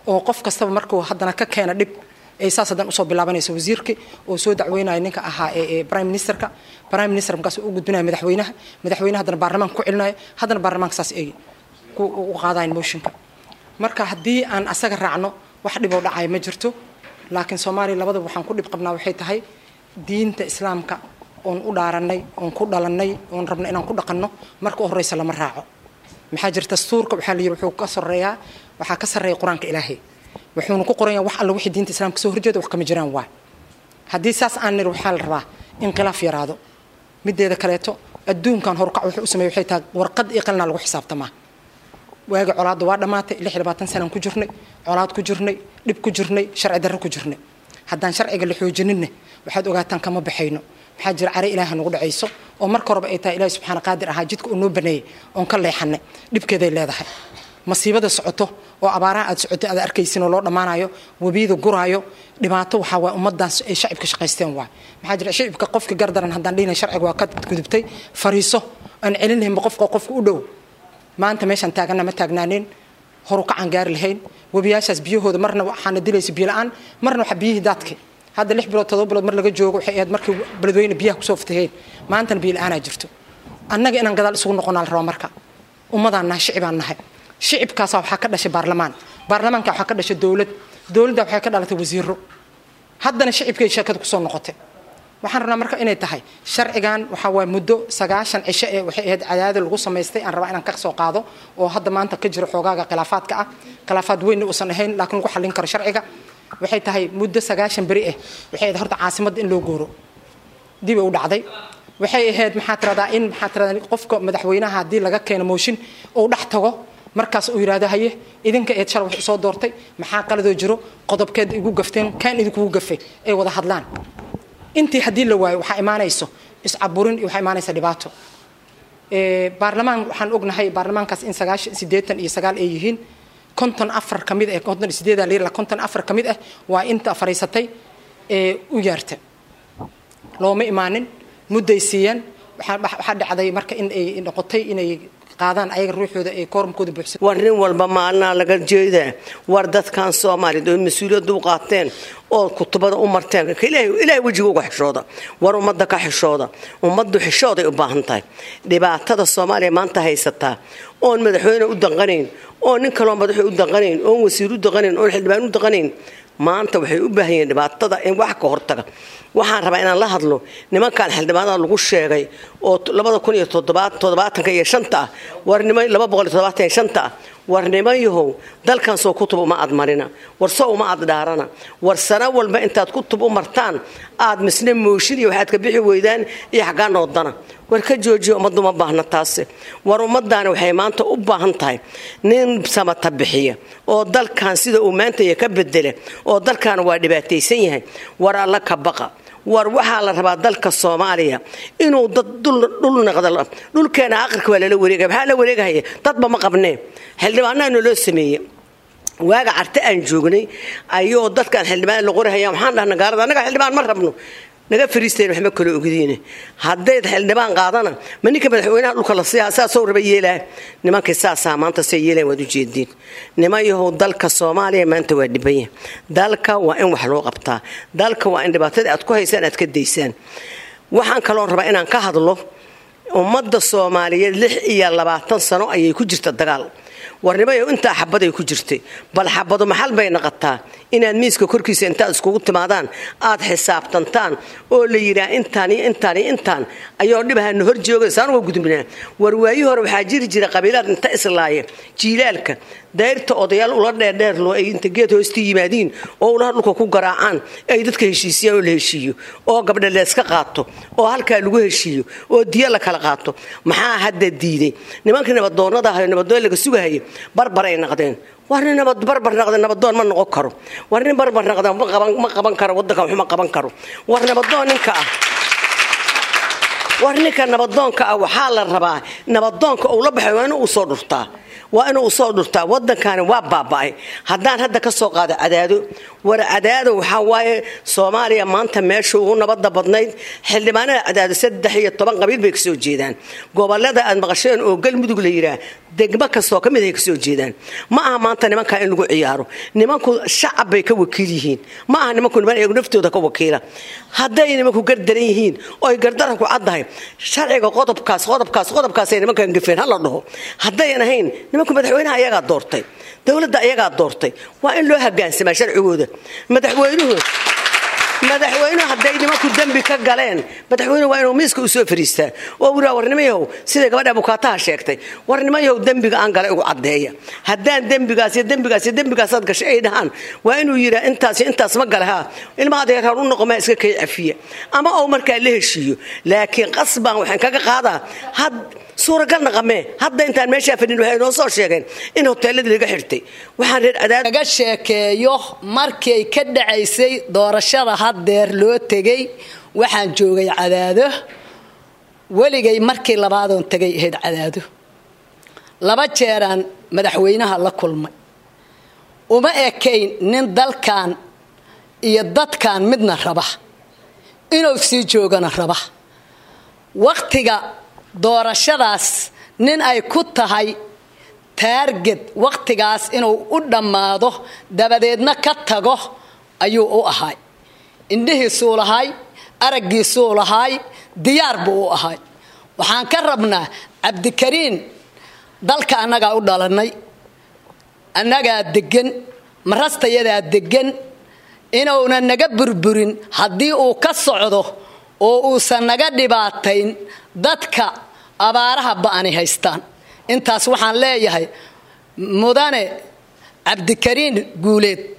oo qof kastaba markuu haddana ka keena dhib ay saas haddana usoo bilaabanayso wasiirkii oo soo dacweynaya ninka ahaa ee prime ministerka prime minister markaas u gudbinaya madaxweynaha madaxweynaha haddana baarlamaanka ku celinaya haddana baarlamaanka saas ay u qaadayan motionka marka haddii aan asaga raacno wax dhiboo dhacaya ma jirto laakiin soomaaliya labadaba waxaan ku dhib qabnaa waxay tahay diinta islaamka oon u dhaaranay oon ku dhalannay oon rabna inaan ku dhaqanno marka u horreysa lama raaco maxaa jira dastuurka waxaa la yidhi wuxuu ka soreeyaa waxaa ka sarreeya qur-aanka ilaahay wuxuuna ku qoran yahay wax alla wixii diinta islaamka soo horjeeda wax kama jiraan waay haddii saas aan nir waxaa la rabaa in khilaaf yaraado mideeda kaleeto adduunkan horukac wuxuu u sameeyey waxay tahay warqad iyo qalina lagu xisaabtamaa waagi colaadda waa dhammaatay lix iyo labaatan sanaan ku jirnay colaad ku jirnay dhib ku jirnay sharci darro ku jirnay haddaan sharciga la xoojininne waxaad ogaataan kama baxayno maxaa jira care ilaaha nagu dhacayso oo marka horeba ay tahay ilahi subxaana qaadir ahaa jidka uu noo baneeyey oon ka leexanay dhibkeeday leedahay masiibada socoto oo abaaraha aad socotay aad arkaysin oo loo dhammaanayo webiyada guraayo dhibaato waxaa waay ummadaas ay shacibka shaqaysteen waay maxaa jira shacibka qofka gardaran haddaan dhihinay sharciga waa ka gudubtay fariiso aan celinlahaynba qofka qofka u dhow maanta meeshaan taagana ma taagnaaneen horukacaan gaari lahayn webiyaashaas biyahooda marna waxaana dilaysa biyo la-aan marna waxa biyihii daadka hadda lix bilood todoba bilood mar laga joogo waxay ahayd markii beledweyne biyaha kusoo fataheen maantana biyo la-aanaa jirto annaga inaan gadaal isugu noqonaa la rabaa marka ummadaan nahay shicibaan nahay shicibkaasa waxaa ka dhashay baarlamaan baarlamaanka waxaa ka dhashay dowlad dowladda waxay ka dhalatay wasiiro haddana shicibkay sheekada kusoo noqotay waxaan rabnaa marka inay tahay sharcigan waxaa waay muddo sagaashan cisho ee waxay ahayd cadaadi lagu samaystay aan rabaa inaan ka soo qaado oo hadda maanta ka jiro xoogaaga khilaafaadka ah khilaafaad weynna uusan ahayn laakiin lagu xallin karo sharciga waxay tahay muddo sagaashan beri ah waxay ahayd horta caasimadda in loo gooro dib u dhacday waxay ahayd maxaa tiradaa in maxaa tiradaa qofka madaxweynaha haddii laga keeno mooshin uu dhex tago markaas uu yidhaahdo haye idinka eed shal wax soo doortay maxaa qaladoo jiro qodobkeed igu gafteen kaan idinkugu gafay ay wada hadlaan intii haddii la waayo waxaa imaanayso iscaburin iyo waxaa imaanaysa dhibaato baarlamaan waxaan ognahay baarlamaankaas in sagaashan siddeetan iyo sagaal ay yihiin konton afar ka mid ah konton iyo sideedaa la konton afar ka mid ah waa inta fariisatay ee u yaarta looma imaanin mudday siiyeen waxaa dhacday marka in ay noqotay inay qaadaan ayaga ruuxooda ee koorumkooda buuxsan war nin walba maalinaha laga jeedaa war dadkan soomaaliyeed oo mas-uuliyadda u qaateen oo kutubada u marteen ilaahay wejiga uga xishooda war ummadda ka xishooda ummaddu xishooday u baahan tahay dhibaatada soomaaliya maanta haysataa oon madaxweyne u danqanayn oo nin kaloo madaxo u danqanayn oon wasiir u danqanayn oon xildhibaan u danqanayn maanta waxay u baahan yihiin dhibaatada in wax ka hortaga waxaan rabaa inaan la hadlo nimankan xildhibaanada lagu sheegay oo labada kun iyo toddobaatanka iyo shanta ah warnimo laba boqol iyo toddobaatan iyo shanta ah war nimanyahow dalkan soo kutub uma aad marina war soo uma aad dhaarana war sano walba intaad kutub u martaan aad misne mooshin iyo waxaad ka bixi weydaan iyo xaggaa noodana war ka joojiya ummaddu ma baahna taasi war ummadaani waxay maanta u baahan tahay nin samata bixiya oo dalkan sida uu maantaya ka bedela oo dalkan waa dhibaataysan yahay war alla ka baqa war waxaa la rabaa dalka soomaaliya inuu dad dhul naqdo dhulkeena aqalka waa lala wareegaya maxaa la wareegahaya dadba ma qabnee xildhibaanaha naloo sameeye waaga carte aan joognay ayuu dadkan xildhibaan la qorahaya maxaan dhahna gaalada annaga xildhibaan ma rabno naga fariisteen waxma kala ogdiine haddayd xildhibaan qaadana ma ninka madaxweynaha dhulka la siiyaa saasoo raba yeelaa nimankii saasaa maanta say yeelaan waad ujeediin niman yahow dalka soomaaliya maanta waa dhibanya dalka waa in wax loo qabtaa dalka waa in dhibaatada aad ku haysaan aad ka daysaan waxaan kaloon rabaa inaan ka hadlo ummadda soomaaliyeed lix iyo labaatan sano ayay ku jirta dagaal warnimayo intaa xabaday ku jirtay bal xabadu maxal bay naqataa inaad miiska korkiisa intaad iskugu timaadaan aad xisaabtantaan oo la yidhaah intaan iyo intaan iyo intaan ayoo dhibahana hor joogaysa anuga gudubnaa war waayi hore waxaa jiri jira qabiilaad inta islaaya jiilaalka dayrta odayaal ula dheerdheerlo ay inta geed hoosta yimaadiin oo ulaha dhulka ku garaacaan ay dadka heshiisiyaan oo la heshiiyo oo gabdha leeska qaato oo halkaa lagu heshiiyo oo diya la kala qaato maxaa hadda diiday nimankii nabadoonnada ahayo nabadoon laga sugahaya barbaray naqdeen war nin nabad barbar naqda nabadoon ma noqon karo war nin barbar naqda ma qaban karo waddanka waxuma qaban karo war nabadoon ninka ah war ninka nabadoonka ah waxaa la rabaa nabadoonka uu la baxay waa inuu usoo dhurtaa waa inuu usoo dhurtaa waddankani waa baaba'ay haddaan hadda ka soo qaado cadaado war cadaado waxaa waaye soomaaliya maanta meesha ugu nabadda badnayd xildhibaanada cadaado saddex iyo toban qabiil bay kasoo jeedaan gobolada aad maqasheen oo galmudug la yidhaah degmo kastoo ka mid ay kasoo jeedaan ma aha maanta nimankaa in lagu ciyaaro nimanku shacab bay ka wakiil yihiin ma aha nimanku niman iyagu naftooda ka wakiila hadday nimanku gardaran yihiin oo ay gardaran ku caddahay sharciga qodobkaas qodobkaas qodobkaasay nimankan gafeen ha la dhaho haddayan ahayn nimanku madaxweynaha ayagaa doortay dowladda ayagaa doortay waa in loo hagaansamaa sharcigooda madaxweynuhu madaxweynuhu hadday nimanku dembi ka galeen madaxweynuhu waa inuu miiska u soo fariistaa oo wiraa warnimayahow siday gabadha abukaataha sheegtay warnimayahow dembiga aan galay ugu caddeeya haddaan dembigaas iyo dembigaas iyo dembigaasaad gashay ay dhahaan waa inuu yidhaa intaas iyo intaas ma gale haa ilma adeer har u noqo maa iska kay cafiya ama ou markaa la heshiiyo laakiin qasbaan waxaan kaga qaadaa had suuragal naqamee hadda intaan meeshaa fadhin waxay noo soo sheegeen in hoteeladii laga xirtay waxaan reer adaad laga sheekeeyo markay ka dhacaysay doorashada haddeer loo tegay waxaan joogay cadaado weligay markii labaadoon tegay ahayd cadaado laba jeeraan madaxweynaha la kulmay uma ekayn nin dalkan iyo dadkan midna raba inuu sii joogana raba wakhtiga doorashadaas nin ay ku tahay taarget wakhtigaas inuu u dhammaado dabadeedna ka tago ayuu u ahay indhihiisuu lahay araggiisuu lahay diyaar buu u ahay waxaan ka rabnaa cabdikariin dalka annagaa u dhalannay annagaa deggan marastayadaa deggan inuuna naga burburin haddii uu ka socdo oo uusan naga dhibaatayn dadka abaaraha ba'ani haystaan intaas waxaan leeyahay mudane cabdikariin guuleed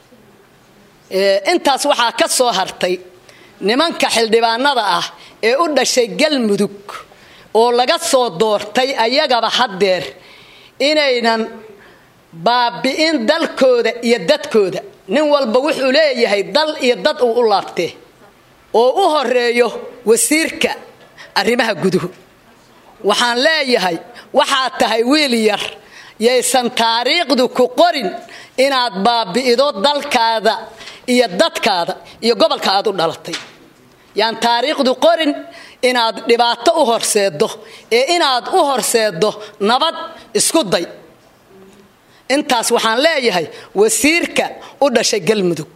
intaas waxaa ka soo hartay nimanka xildhibaanada ah ee u dhashay galmudug oo laga soo doortay ayagaba haddeer inaynan baabi'in dalkooda iyo dadkooda nin walba wuxuu leeyahay dal iyo dad uu u laabtee oo u horeeyo wasiirka arrimaha guduhu waxaan leeyahay waxaad tahay wiil yar yaysan taariikhdu ku qorin inaad baabi'ido dalkaada iyo dadkaada iyo gobolka aad u dhalatay yaan taariikhdu qorin inaad dhibaato u horseeddo ee inaad u horseeddo nabad isku day intaas waxaan leeyahay wasiirka u dhashay galmudug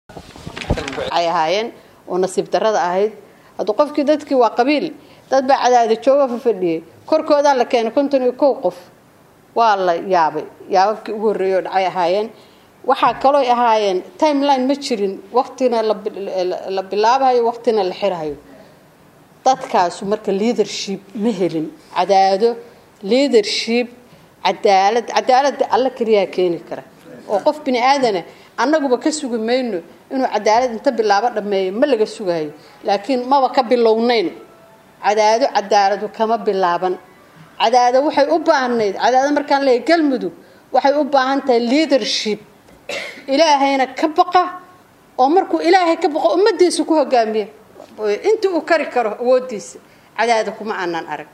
ay ahaayeen oo nasiib darada ahayd hadduu qofkii dadkii waa qabiil dad baa cadaada jooga fafadhiyey korkoodaa la keenay konton iyo kow qof waa la yaabay yaababkii ugu horreeyay oo dhacay ahaayeen waxaa kalooy ahaayeen timeline ma jirin waqtina la bilaabayo waqtina la xirahayo dadkaasu marka leadership ma helin cadaado leadership cadaalad cadaaladda alla keliyaa keeni kara oo qof bini aadana annaguba ka sugi mayno inuu cadaalad inta bilaabo dhammeeyo ma laga sugayo laakiin maba ka bilownayn cadaado cadaaladu kama bilaaban cadaado waxay u baahnayd cadaado markaan leeyahay galmudug waxay u baahan tahay leadership ilaahayna ka baqa oo markuu ilaahay ka baqo ummadiisa ku hogaamiya inta uu kari karo awoodiisa cadaada kuma aanan arag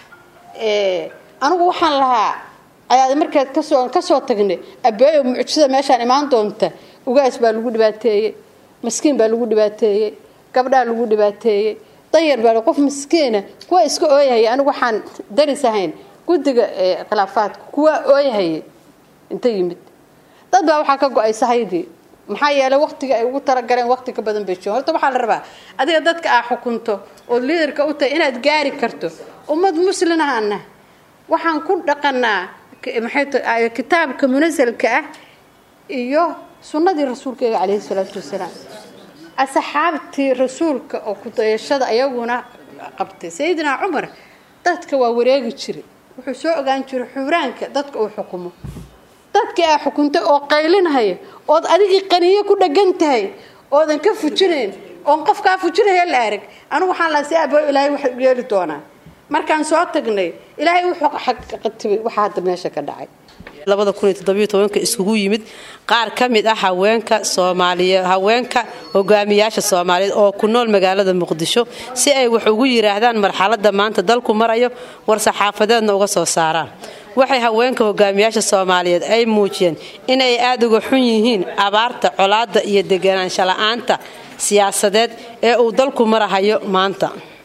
anigu waxaan lahaa cadaada markaad kasoo kasoo tagnay abeeyo mucjisada meeshaan imaan doonta ugaas baa lagu dhibaateeyey maskiin baa lagu dhibaateeyey gabdhaa lagu dhibaateeyey danyar baa qof miskiina kuwa iska ooyahaya anigu waxaan daris ahayn guddiga khilaafaadka kuwa ooyahaya inta yimid dad baa waxaa ka go-ay sahaydii maxaa yeelay waqtiga ay ugu talagaleen waqti ka badan bay joogan horta waxaa la rabaa adiga dadka aa xukunto ood liidarka u tahay inaad gaari karto ummad muslimahaana waxaan ku dhaqanaa maxay kitaabka munasalka ah iyo sunnadii rasuulkeega caleyhi salaatu wasalaam asxaabtii rasuulka oo kudayashada ayaguna qabtay sayidina cumar dadka waa wareegi jiray wuxuu soo ogaan jiray xuraanka dadka uu xukumo dadkii aa xukuntay oo qaylinhaya ood adigii qaniyo ku dhagan tahay oodan ka fujinayn oon qofkaa fujinaya la arag anigu waxaan lahaa si abo ilaahay wax yeeli doonaa markaan soo tagnay ilaahay wuxuu qatibay waxa hadda meesha ka dhacay labada kun iyo toddobiyo tobanka iskugu yimid qaar ka mid ah haweenka soomaaliye haweenka hogaamiyaasha soomaaliyeed oo ku nool magaalada muqdisho si ay wax ugu yidhaahdaan marxaladda maanta dalku marayo war saxaafadeedna uga soo saaraan waxay haweenka hogaamiyaasha soomaaliyeed ay muujiyeen inay aada uga xun yihiin abaarta colaadda iyo deganaansho la-aanta siyaasadeed ee uu dalku marahayo maanta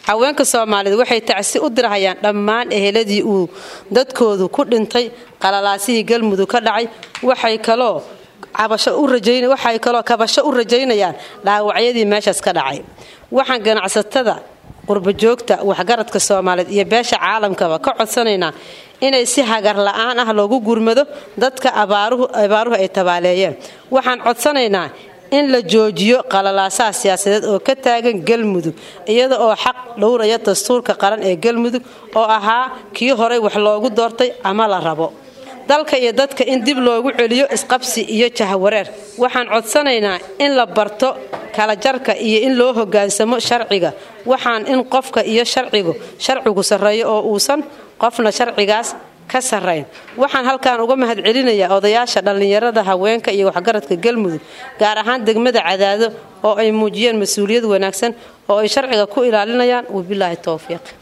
haweenka soomaaliyeed waxay tacsi u dirhayaan dhammaan eheladii uu dadkoodu ku dhintay qalalaasihii galmudug ka dhacay waxay kaloo waxay kaloo kabasho u rajaynayaan dhaawacyadii meeshaas ka dhacay waxaan ganacsatada qurbajoogta waxgaradka soomaaliyeed iyo beesha caalamkaba ka codsanaynaa inay si hagar la-aan ah loogu gurmado dadka abaaruhu ay tabaaleeyeen waxaan codsanaynaa in la joojiyo qalalaasaha siyaasadeed oo ka taagan galmudug iyada oo xaq dhowraya dastuurka qaran ee galmudug oo ahaa kii horey wax loogu doortay ama la rabo dalka iyo dadka in dib loogu celiyo isqabsi iyo jahwareer waxaan codsanaynaa in la barto kala jarka iyo in loo hogaansamo sharciga waxaan in qofka iyo sharcigu sharcigu sarreeyo oo uusan qofna sharcigaas ka sarrayn waxaan halkan uga mahadcelinayaa odayaasha dhallinyarada haweenka iyo waxgaradka galmudug gaar ahaan degmada cadaado oo ay muujiyeen mas-uuliyad wanaagsan oo ay sharciga ku ilaalinayaan wabilaahi towfiiq